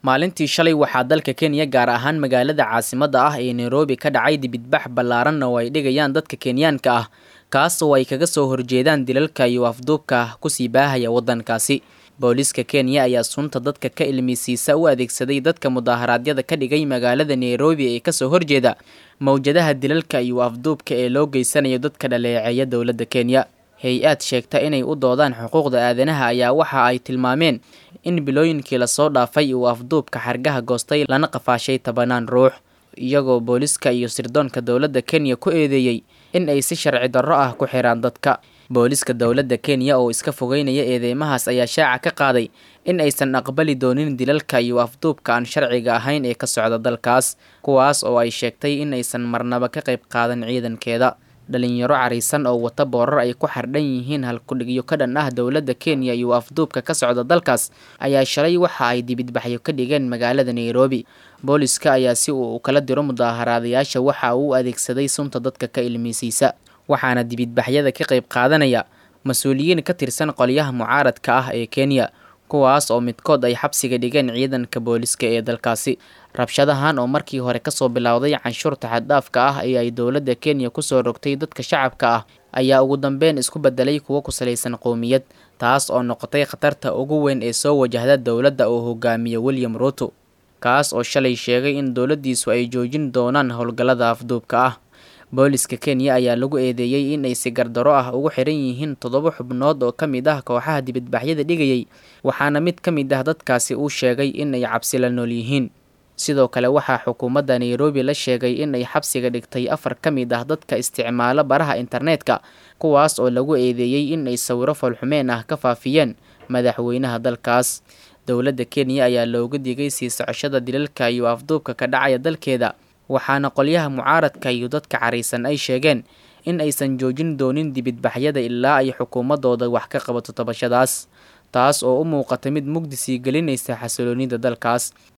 maalintii shalay waxaa dalka kenya gaar ahaan magaalada caasimadda ah ee nairobi ka dhacay dibidbax ballaaran oo ay dhigayaan dadka kenyaanka ah kaas oo ay kaga soo horjeedaan dilalka iyo afduubka kusii baahaya waddankaasi booliiska kenya ayaa sunta dadka ka ilmisiisa u adeegsaday dadka mudaaharaadyada ka dhigay magaalada nairobi ee kasoo horjeeda mowjadaha dilalka iyo afduubka ee loo geysanayo dadka dhaleeceeya dowladda kenya hay-aad sheegta inay u doodaan xuquuqda aadanaha ayaa waxa ay tilmaameen in bilooyinkii lasoo dhaafay uu afduubka xargaha goostay lana qafaashay tobanaan ruux iyagoo booliiska iyo sirdoonka dowladda kenya ku eedeeyey in ay si sharci darro ah ku xiraan dadka booliiska dowladda kenya oo iska fogeynaya eedeymahaas ayaa shaaca ka qaaday in aysan aqbali doonin dilalka iyo afduubka aan sharciga ahayn ee ka socda dalkaas kuwaas oo ay sheegtay in aysan marnaba ka qayb qaadan ciidankeeda dhalinyaro cariisan oo wata boorar ay ku xardhan yihiin halkudhigyo ka dhan ah dowladda kenya iyo afduubka ka socda dalkaas ayaa shalay waxa ay dibidbaxyo ka dhigeen magaalada nairobi booliska ayaa si uu kala diro mudaaharaadayaasha waxa uu adeegsaday sunta dadka ka ilmeysiisa waxaana dibidbaxyada ka qayb qaadanaya mas-uuliyiin ka tirsan qolyaha mucaaradka ah ee kenya kuwaas oo midkood ay xabsiga dhigeen ciidanka booliska ee dalkaasi rabshadahan oo markii hore kasoo bilowday canshuurta xaddhaafka ah ee ay dowladda kenya kusoo rogtay dadka shacabka ah ayaa ugu dambeyn isku bedelay kuwo ku salaysan qowmiyad taas oo noqotay khatarta ugu weyn ee soo wajahda dowladda uu hogaamiyo william ruto kaas oo shalay sheegay in dowladdiisu ay joojin doonaan howlgallada afduubka ah booliska kenya ayaa lagu eedeeyey in ay si gardaro ah ugu xiran yihiin toddoba xubnood oo ka mid ah kooxaha dibadbaxyada dhigayay waxaana mid ka mid ah dadkaasi uu sheegay in ay cabsi la nool yihiin sidoo kale waxaa xukuumadda nairobi la sheegay in ay xabsiga dhigtay afar ka mid ah dadka isticmaalo baraha internetka kuwaas oo lagu eedeeyey in ay sawiro foolxumeen ah ka faafiyeen madaxweynaha dalkaas dowladda kenya ayaa looga digay sii socoshada dilalka iyo afduubka ka dhacaya dalkeeda waxaana qolyaha mucaaradka iyo dadka cariisan ay sheegeen in aysan joojin doonin dibidbaxyada ilaa ay xukuumadooda wax ka qabato tabashadaas taas oo u muuqata mid mugdi sii gelinaysa xasiloonida dalkaas